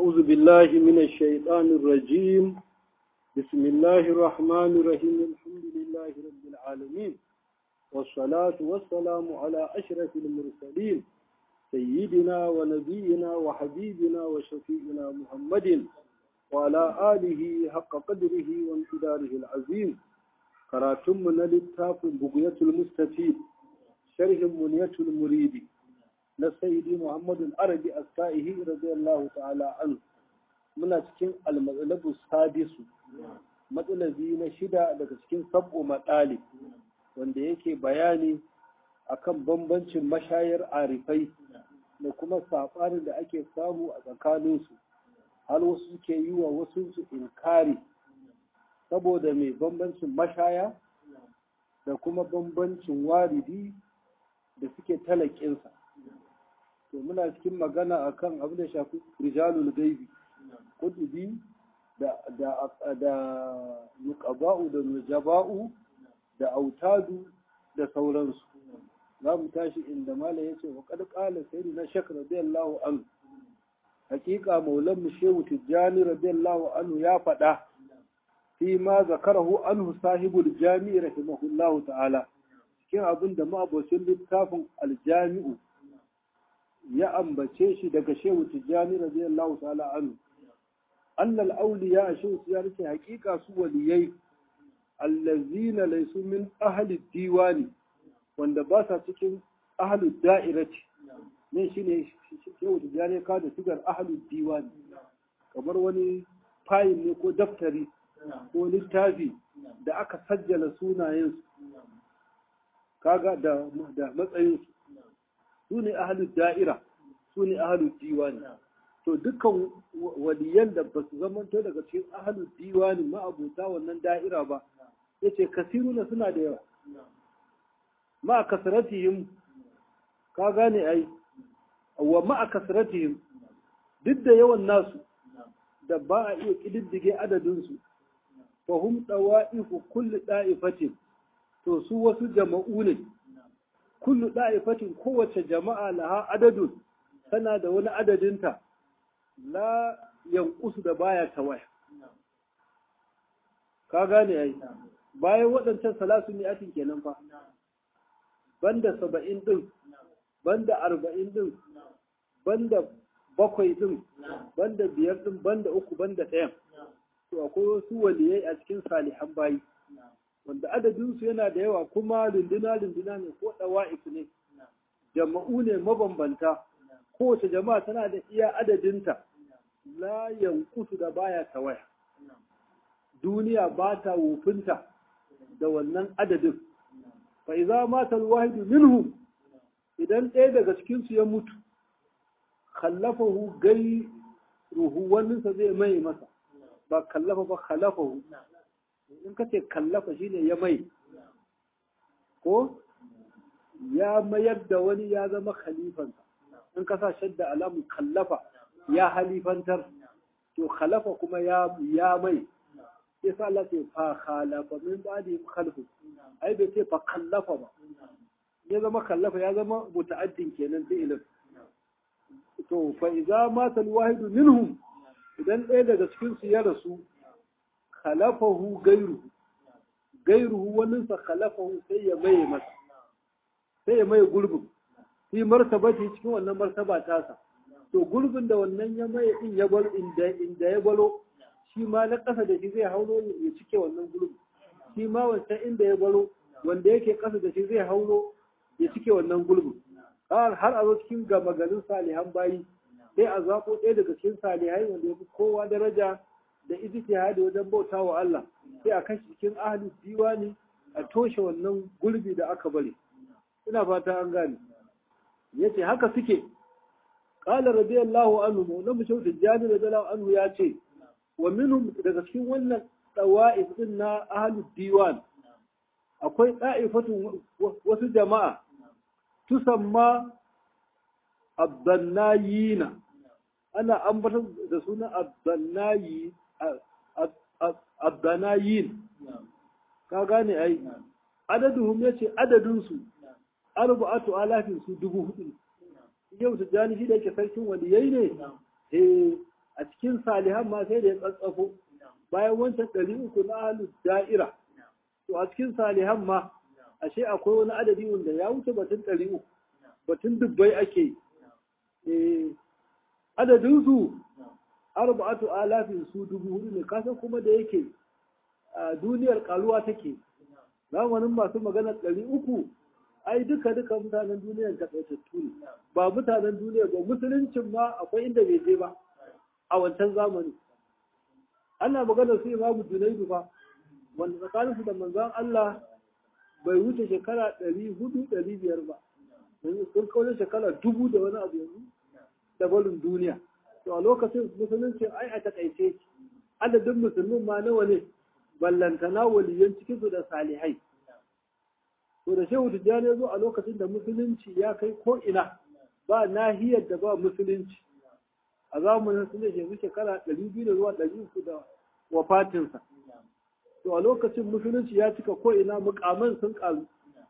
أعوذ بالله من الشيطان الرجيم بسم الله الرحمن الرحيم الحمد لله رب العالمين والصلاة والسلام على أشرف المرسلين سيدنا ونبينا وحبيبنا وشفيئنا محمد وعلى آله حق قدره وامتداره العظيم قراتم من للتاف بقية المستفيد شرح منية المريد na sayyidi muhammadu arabi as-sa'ihi radiyallahu ta'ala an muna cikin al-matsalabu sadisu matsalabi na shida daga cikin sab'u matsali wanda yake bayani akan bambancin mashayar arifai da kuma saɓanin da ake samu a tsakaninsu har wasu suke yi wa wasu su inkari saboda mai bambancin mashaya da kuma bambancin waridi da suke talakinsa to muna cikin magana akan abin da shafi rijalul gaibi kudubi da da da nuqaba'u da nujaba'u da autadu da sauransu za mu tashi inda malam yace wa qad qala sayyidina shak radiyallahu anhu hakika maulan mu shehu tijjani radiyallahu anhu ya faɗa fi ma zakarahu anhu sahibul jami'i rahimahullahu ta'ala cikin abin da ma'abocin littafin aljami'u ya ambace shi daga shehu tijjani radiyallahu ta'ala anhu annal awliya shehu tijjani ce hakika su waliyai allazina laysu min ahli diwani wanda ba sa cikin ahli da'irati ne shine shehu tijjani ka da sigar ahli diwani kamar wani fayil ne ko daftari ko littafi da aka sajjala sunayensu kaga da matsayinsu su ne ahalin da'ira su ne ahalin diwani to dukkan waliyan da ba su zamanto daga cikin ahalin diwani ma'abuta wannan da'ira ba ya ce kasiruna suna da yawa ma'a kasaratihim ka gane ai wa ma'a kasaratihim duk da yawan nasu da ba a iya ƙididdige adadinsu fa hum dawa'ifu kulli da'ifatin to su wasu jama'u ne kullu da'ifatin kowace jama'a laha adadun tana da wani adadinta la yankusu da baya tawaya ka gane ai bayan waɗancan salasu mi'atin kenan fa banda saba'in ɗin banda arba'in ɗin banda bakwai ɗin banda biyar ɗin banda uku banda ɗayan to akwai wasu waliyai a cikin salihan bayi wanda adadinsu yana da yawa kuma lunduna-lunduna ne ko ɗawa'if ne jama'u ne mabambanta kowace jama'a tana da iya adadinta la yankusu da baya tawaya duniya ba ta wufinta da wannan adadin fa iza mata alwahidu minhum idan ɗaya daga cikinsu ya mutu kallafahu gai ruhu waninsa zai mai masa ba kallafa ba khalafahu in ka ce kallafa shine ya mai ko ya mayar da wani ya zama khalifansa in ka sa shadda alamun kallafa ya halifantar to khalafa kuma ya ya mai sai sa Allah ce fa khalafa min ba'di khalfu ai bai ce fa kallafa ba ya zama kallafa ya zama muta'addin kenan fi'ilin to fa idza mata al-wahidu minhum idan ɗaya daga cikin su ya rasu khalafahu gairuhu gairuhu waninsa khalafahu sai ya maye masa sai ya maye gurbin fi martabati cikin wannan martaba tasa to gurbin da wannan ya maye din ya bar inda inda ya baro shi ma na ƙasa da shi zai hauro ya cike wannan gurbin shi ma wancan inda ya baro wanda yake ƙasa da shi zai hauro ya cike wannan gurbin har a zo cikin gama garin salihan bayi sai a zaɓo ɗaya daga cikin salihai wanda ya fi kowa daraja da ijtihadi wajen bauta wa Allah sai a kashi cikin ahli diwani a toshe wannan gurbi da aka bari ina fata an gane yace haka suke qala radiyallahu anhu mawla mushau tijani radiyallahu anhu ya ce wa minhum daga cikin wannan dawa'if din na ahli diwan akwai da'ifatun wasu jama'a tusamma abdannayina ana ambatar da sunan abdannayi abdanayin ka gane ai adaduhum yace adadinsu arba'atu alafin su dubu hudu yau tijjani shi da yake sarkin waliyai ne eh a cikin cikin salihan ma sai da ya tsatsafo bayan wancan ɗari uku na ahlus da'ira to a cikin salihan ma ashe akwai wani adadi wanda ya wuce batun ɗari uku batun dubbai ake yi adadin su arba'atu alafin su dubu hudu ne kasan kuma da yake a duniyar karuwa take zamanin masu magana ɗari uku ai duka duka mutanen duniyar takaitattu ne ba mutanen duniya ba musuluncin ma akwai inda bai je ba a wancan zamani ana magana su imamu junaidu fa wanda tsakaninsu da manzon Allah bai wuce shekara ɗari hudu ɗari biyar ba sun kawo shekara dubu da wani abu yanzu da barin duniya to a lokacin musulunci ai a takaice adadin musulmin ma nawa ne ballantana waliyan cikinsu da salihai to da shehu tijjani ya zo a lokacin da musulunci ya kai ko ina ba nahiyar da ba musulunci a zamanin sun yanzu shekara ɗari biyu da zuwa ɗari uku da wafatinsa to a lokacin musulunci ya cika ko ina mukaman sun ƙaru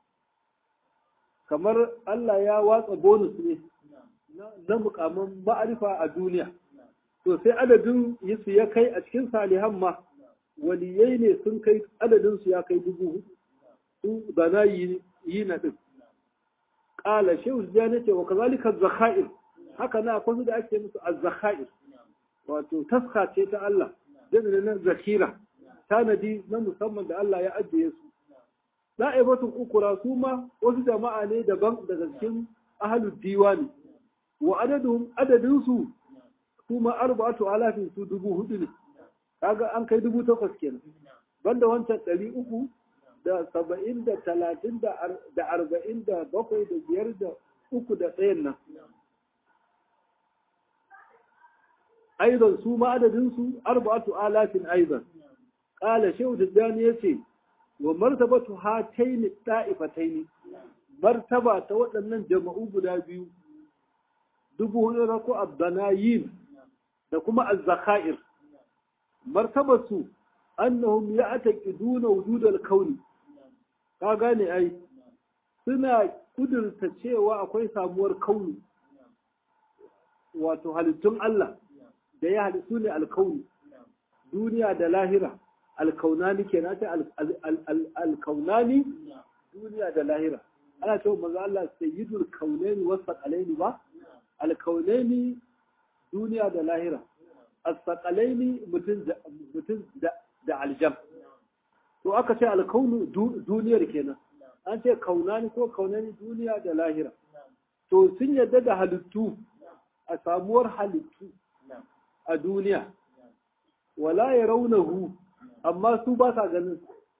kamar Allah ya watsa bonus ne na mukaman ma'arifa a duniya to sai adadin su ya kai a cikin salihan ma waliyai ne sun kai adadin su ya kai dubu hudu su da na yi na din qala shehu jani ce wa kazalika zakhair haka na akwai su da ake musu az-zakhair wato taska ce ta Allah jami'in na zakira tanadi na musamman da Allah ya ajiye su da'ibatun ukura su ma wasu jama'a ne daban daga cikin ahlud diwani wa adadun adadin su su ma arba'atu alafin su dubu hudu ne kaga an kai dubu takwas kenan banda wancan ɗari uku da saba'in da talatin da arba'in da bakwai da biyar da uku da ɗayan nan aidan su ma adadin su arba'atu alafin aidan qala shehu tijjani yace wa martabatu hataini da'ifataini martaba ta waɗannan jama'u guda biyu dubu hudu rako abdanayin da kuma az-zakhair martabatu annahum ya'taqiduna wujud al-kauni ka gane ai suna kudurta cewa akwai samuwar kauni wato halittun Allah da ya halittu ne alkauni duniya da lahira alkaunani kenan ta alkaunani duniya da lahira ana cewa manzo Allah sayyidul kaunaini wasaqalaini ba alkaunaini duniya da lahira as-saqalaini mutum mutum da aljam to aka ce alkaunu duniyar kenan an ce kaunani ko kaunani duniya da lahira to sun yadda da halittu a samuwar halittu a duniya wala ya raunahu amma su ba sa ganin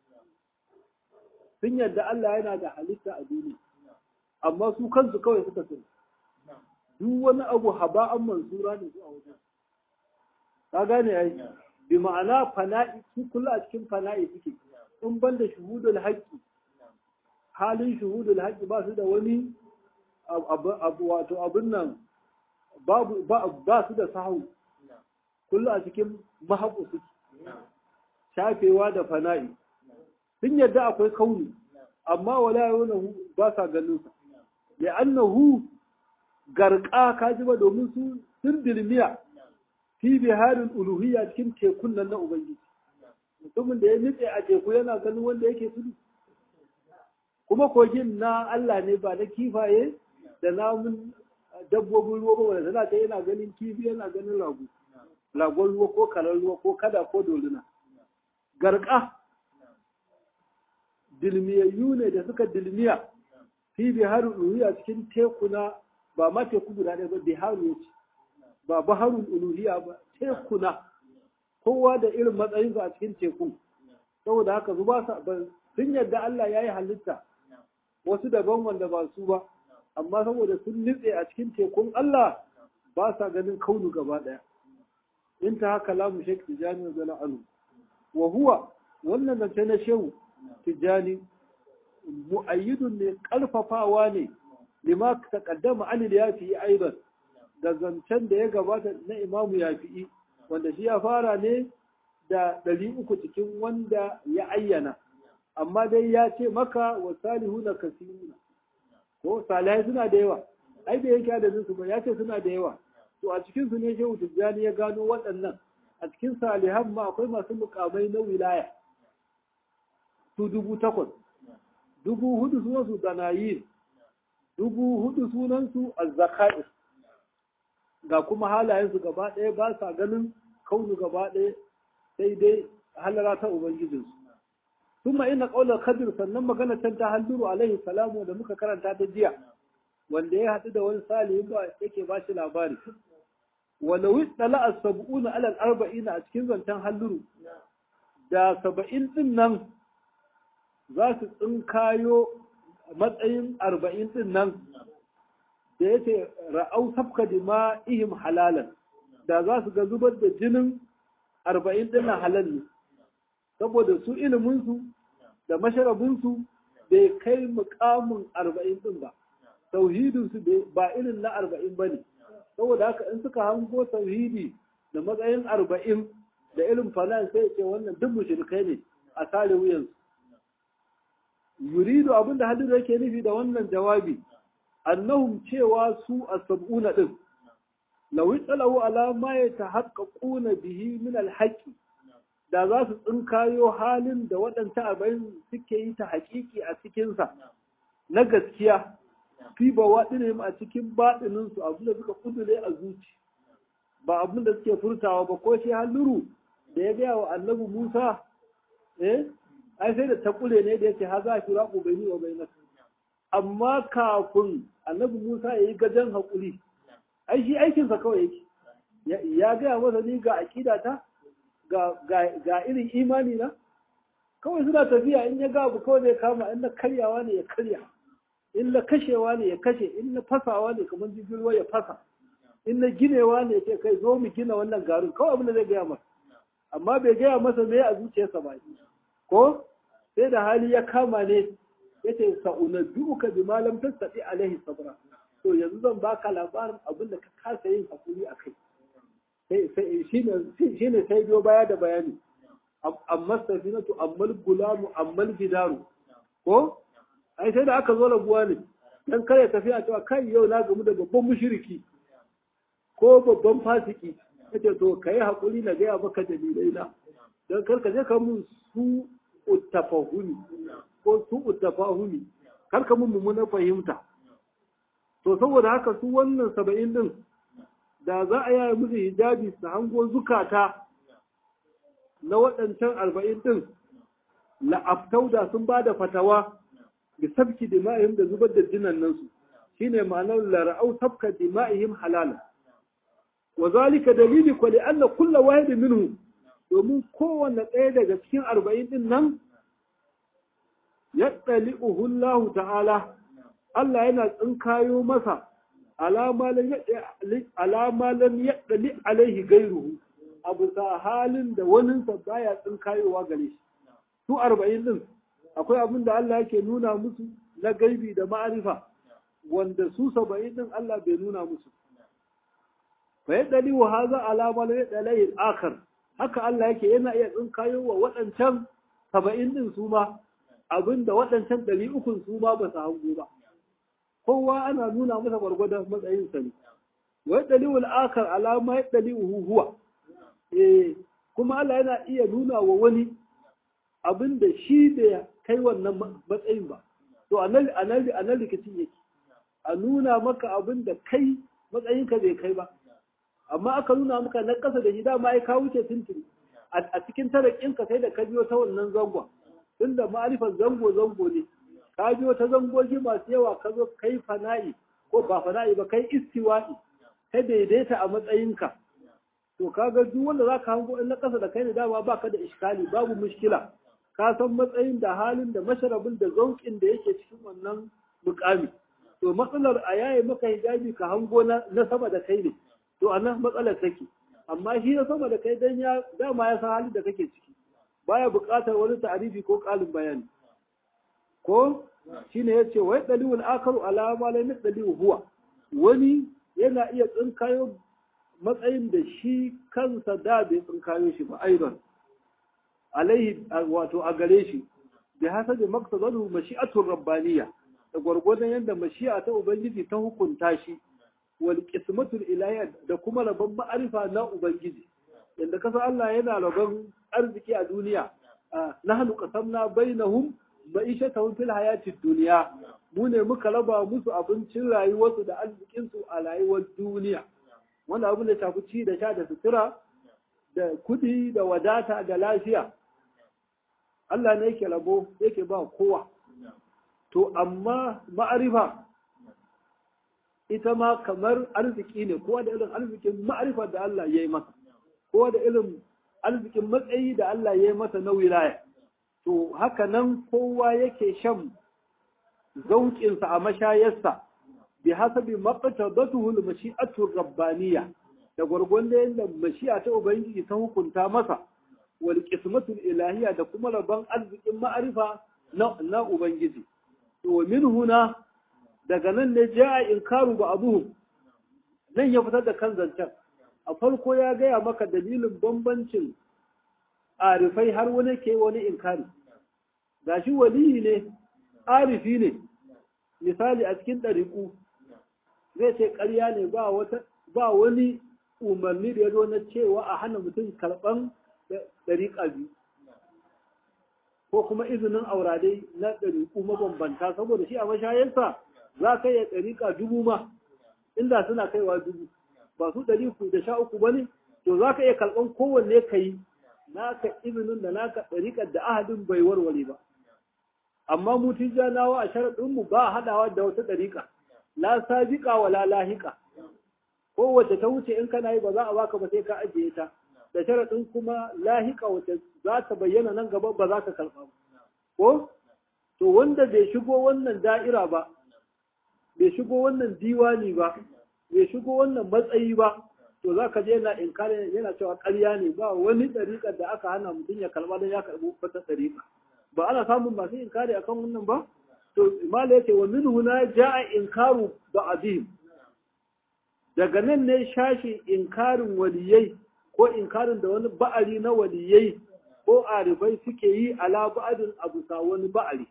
sun yadda Allah yana da halitta a duniya amma su kansu kawai suka sani duk wani abu haba'an mansura ne su a wajen ka gane ai bi ma'ana fana'i su kula a cikin fana'i suke in ban da shuhudul haqqi halin shuhudul haqqi ba su da wani abu wato abin nan babu ba su da sahu kullu a cikin mahaƙu suke shafewa da fana'i sun yadda akwai kauni amma wala yawon ba sa ganin sa ya annahu garka kaji ba domin su sun dilmiya fi biharin uluhiyya cikin tekun nan na ubangiji mutumin da ya nitse a teku yana ganin wanda yake tudu kuma kogin na Allah ne ba na kifaye da namun dabbobin ruwa ba wanda tana ta yana ganin kifi yana ganin rago lagon ruwa ko karar ruwa ko kada ko doluna garka dilmiyayyu ne da suka dilmiya fi biharul uluhiyya cikin tekuna ba ma teku guda ɗaya ba biharu ya ce ba baharul uluhiyya ba tekuna kowa da irin matsayinsa a cikin teku saboda haka su ba sun yadda Allah ya yi halitta wasu daban wanda ba su ba amma saboda sun nitse a cikin tekun Allah ba sa ganin kaunu gaba ɗaya in ta haka lamu shek tijani wa zala anu wa huwa wannan zance na shehu tijani mu'ayyidun ne karfafawa ne lima taqaddama an yafi aidan da zancen da ya gabata na imamu yafi'i wanda shi ya fara ne da ɗari uku cikin wanda ya ayyana amma dai ya ce maka wa salihuna kasiruna ko salihai suna da yawa ai da yake adadin su ba ya ce suna da yawa to a cikin su ne shehu tijjani ya gano waɗannan a cikin salihan ma akwai masu mukamai na wilaya su dubu takwas dubu hudu sunansu danayin dubu hudu sunansu azzaka'ir ga kuma halayensu gaba ɗaya ba sa ganin kaunu gaba ɗaya sai dai halara ta ubangijinsu ثم إن قول الخضر sannan magana can ta halluru alaihi salamu da muka karanta ta jiya wanda ya haɗu da wani salihin ba yake ba shi labari walau tsala as-sab'una ala al-arba'in a cikin zancen halluru da saba'in din nan za su tsinkayo matsayin arba'in din nan da yace ra'au sabka dima'ihim halalan da za su ga zubar da jinin arba'in din nan halal ne saboda su iliminsu da masharabinsu bai kai mukamin arba'in din ba tauhidinsu ba irin na arba'in ba ne saboda haka in suka hango tauhidi da matsayin arba'in da irin falan sai ce wannan duk mushrikai ne a sare wuyansu yuridu abinda hadin yake nufi da wannan jawabi annahum cewa su as-sab'una din law itsalahu ala ma yatahaqqaquna bihi min al-haqqi da za su tsinkayo halin da waɗanta arba'in suke yi ta haƙiƙi a cikinsa na gaskiya fi ba waɗinin a cikin baɗininsu abin da suka kudure a zuci ba abin da suke furtawa ba ko shi halluru da ya gaya wa annabi musa eh ai sai da ta kule ne da yake ha za ki raƙo bai wa bai amma kafin annabi musa ya yi gajen haƙuri ai shi aikinsa kawai yake ya gaya masa ni ga aƙidata ga irin imani na kawai suna tafiya in ya ga abu kawai zai kama in na karyawa ne ya karya in na kashewa ne ya kashe in na fasawa ne kamar jirgin ruwa ya fasa in na ginewa ne ya ce kai zo mu gina wannan garin kawai abin da zai gaya masa amma bai gaya masa me a zuciyarsa ba ko sai da hali ya kama ne ya ce sa'unabbi'uka bi malam tasadi alaihi sabra to yanzu zan baka labarin abin da ka kasa yin hakuri a kai shi ne sai biyo baya da bayani amma safinatu ammal gulamu ammal gidaru ko ai sai da aka zo rabuwa ne dan kare tafiya cewa kai yau na gamu da babban mushriki ko babban fasiki kace to kai hakuri na gaya maka dalilai na dan kar ka je ka mun su uttafahuni ko su uttafahuni kar ka mun mummunar fahimta to saboda haka su wannan saba'in din da za a yaya musu hijabi su hango zukata na waɗancan arba'in ɗin la'aftau da sun ba da fatawa da sabki dima'ihim da zubar da jinannansu shi ne ma'anar lara'au sabka dima'ihim halala wa zalika dalili kwali anna kulla wahidin minhu domin kowanne ɗaya daga cikin arba'in ɗin nan ya ɗali uhullahu ta'ala Allah yana tsinkayo masa alama lam yaɗali alaihi gairuhu a bisa halin da waninsa baya tsinkayowa gare shi su arba'in din akwai abin da Allah yake nuna musu na gaibi da ma'arifa wanda su saba'in din Allah bai nuna musu fa yaɗali wa haza alama lam yaɗali alaihi akhar haka Allah yake yana iya tsinkayowa waɗancan saba'in din su ma abin da waɗancan ɗari ukun su ma ba su hango ba kowa ana nuna masa gwargwadon matsayinsa ne wai dalilul akar alama ya dalilu huwa eh kuma Allah yana iya nuna wa wani abin da shi da kai wannan matsayin ba to anan anan anan rikicin yake a nuna maka abin da kai matsayinka bai kai ba amma aka nuna maka na kasa da shi dama ai ka wuce tuntuni a cikin tarakinka sai da ka biyo ta wannan zangon tunda ma'arifar zango zango ne ka biyo ta zangogi masu yawa ka zo kai fana'i ko ba fana'i ba kai istiwa'i kai daidaita a matsayinka to kaga duk wanda za ka hango in na ƙasa da kai da dama baka da iskali babu mushkila ka san matsayin da halin da masharabin da zauƙin da yake cikin wannan mukami to matsalar a yaye maka hijabi ka hango na sama da kai ne to a nan matsalar take amma shi na sama da kai dan ya dama ya san halin da kake ciki baya buƙatar wani ta'arifi ko ƙalin bayani ko shine yace wai dalilul akaru ala ma lam dalilu huwa wani yana iya tsinkayo matsayin da shi kansa da bai tsinkayo shi ba aidan alaihi wato a gare shi bi hasabi maqsadahu mashi'atur rabbaniyya da gwargwadon yadda mashi'a ta ubangiji ta hukunta shi wal qismatul ilahiyya da kuma rabon ma'arifa na ubangiji yanda kasa Allah yana rabon arziki a duniya nahnu qasamna bainahum ma'ishatahum fil hayatid dunya mu ne muka raba musu abincin rayuwarsu da arzikinsu a rayuwar duniya wanda abin da shafi ci da sha da sutura da kudi da wadata da lafiya Allah ne yake rabo yake ba kowa to amma ma'arifa ita ma kamar arziki ne kowa da irin arzikin ma'arifa da Allah ya yi masa kowa da irin arzikin matsayi da Allah ya yi masa na wilaya to haka nan kowa yake shan zauƙinsa a mashayarsa bi hasabi maqtadatuhu al-mashi'atu rabbaniya da gwargwanda yadda mashi'a ta ubangiji ta hukunta masa wal qismatu ilahiyya da kuma rabban arzikin ma'arifa na na ubangiji to min huna daga nan ne ja'a inkaru ba abuhum nan ya fitar da kan zancen a farko ya gaya maka dalilin bambancin arifai har wani ke wani inkari gashi waliyi ne arifi ne misali a cikin ɗariƙu zai ce ƙarya ne ba wani umarni da ya zo na cewa a hana mutum karɓan ɗariƙa biyu ko kuma izinin auradai na ɗariƙu mabambanta saboda shi a mashayarsa za ka yi ɗariƙa dubu ma inda suna kaiwa dubu ba su ɗari da sha uku ba ne to za ka iya karɓan kowanne ka yi naka izinin da naka ɗariƙar da ahadin bai warware ba amma mu tijjanawa a sharaɗinmu ba haɗawa da wata ɗariƙa la sabiƙa wa la lahiƙa kowace ta wuce in kana yi ba za a baka ba sai ka ajiye ta da sharaɗin kuma lahiƙa wacce za ta bayyana nan gaba ba za ka karɓa ba ko to wanda bai shigo wannan da'ira ba bai shigo wannan diwani ba bai shigo wannan matsayi ba to za ka je yana inkari yana cewa ƙarya ne ba wani ɗariƙar da aka hana mutum ya karɓa don ya karɓi wata ɗariƙa ba ana samun masu inkari akan wannan ba to imala yace wa min huna jaa inkaru ba'dihim daga nan ne shashi inkarin waliyai ko inkarin da wani ba'ari na waliyai ko arifai suke yi ala ba'adin abu sa wani ba'ari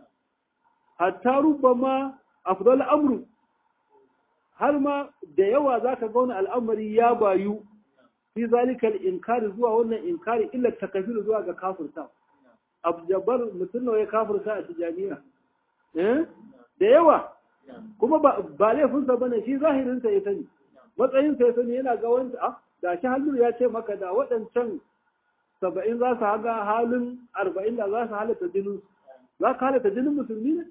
hatta rubama afdal amru har ma da yawa zaka ga wani al'amari ya bayu fi zalikal inkari zuwa wannan inkari illa takafir zuwa ga kafirta abjabar mutum nawa ya kafirta a tijaniya da yawa kuma ba laifinsa ba ne shi zahirinsa ya sani matsayinsa ya sani yana ga wanda a da shi halluru ya ce maka da waɗancan saba'in za su haga halin arba'in da za su halatta jinin za ka halatta jinin musulmi ne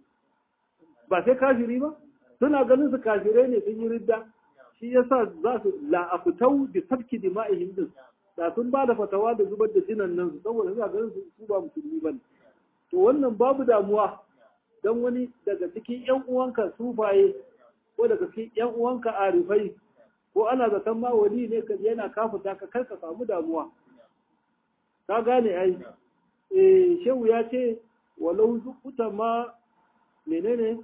ba sai kafiri ba suna ganin su kafirai ne sun yi ridda shi yasa za su la'afutau da sabki dima'ihim din da sun ba da fatawa da zubar da jinan nan su saboda suna ganin su ba musulmi ba to wannan babu damuwa don wani daga cikin yan uwanka sufaye ko daga cikin yan uwanka arifai ko ana zaton ma wali ne ka yana kafuta ka kar ka samu damuwa ka gane ai eh shehu ya ce walau zukuta ma menene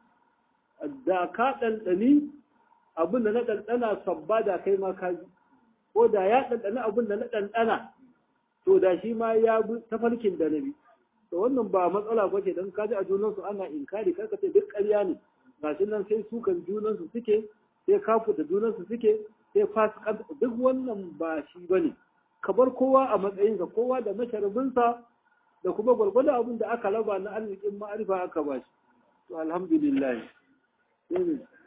da ka ɗanɗani abin da na ɗanɗana sabba da kai ma ka ji ko da ya ɗanɗana abin da na ɗanɗana to da shi ma ya bi tafarkin da na bi to wannan ba matsala ba ce don kaji a junansu ana inkari karka ce duk ƙarya ne gashi nan sai sukan junansu suke sai kafu da junansu suke sai fasikan duk wannan ba shi ba ne ka bar kowa a matsayinsa kowa da masharabinsa da kuma gwargwado abin da aka raba na arzikin ma'arifa aka ba shi to alhamdulillah